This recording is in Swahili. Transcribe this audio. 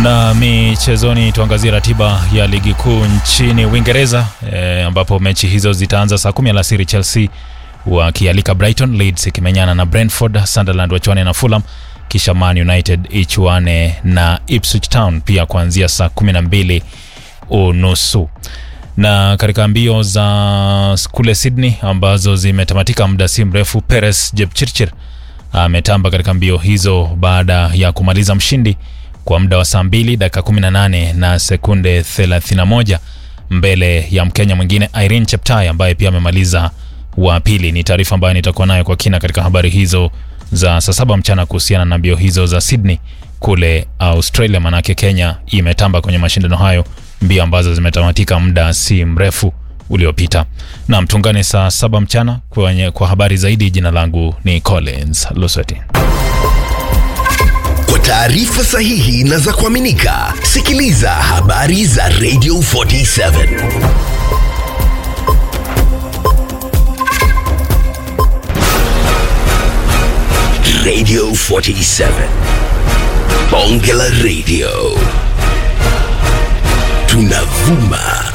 Na michezoni, tuangazie ratiba ya ligi kuu nchini Uingereza e, ambapo mechi hizo zitaanza saa kumi alasiri. Chelsea wakialika Brighton, Leeds ikimenyana na Brentford, Sunderland wachuane na Fulham, kisha Man United ichuane na Ipswich Town pia kuanzia saa kumi na mbili unusu na katika mbio za kule Sydney ambazo zimetamatika muda si mrefu, Peres Jepchirchir ametamba katika mbio hizo baada ya kumaliza mshindi kwa muda wa saa 2 dakika 18 na sekunde 31 mbele ya Mkenya mwingine Irene Cheptai ambaye pia amemaliza wa pili. Ni taarifa ambayo nitakuwa nayo kwa kina katika habari hizo za saa saba mchana kuhusiana na mbio hizo za Sydney kule Australia, manake Kenya imetamba kwenye mashindano hayo, mbio ambazo zimetamatika muda si mrefu uliopita. Naam, tuungane saa saba mchana kwenye, kwa habari zaidi. Jina langu ni Collins Lusweti. Kwa taarifa sahihi na za kuaminika, sikiliza habari za Radio 47 Radio 47 Bonge la Radio, tunavuma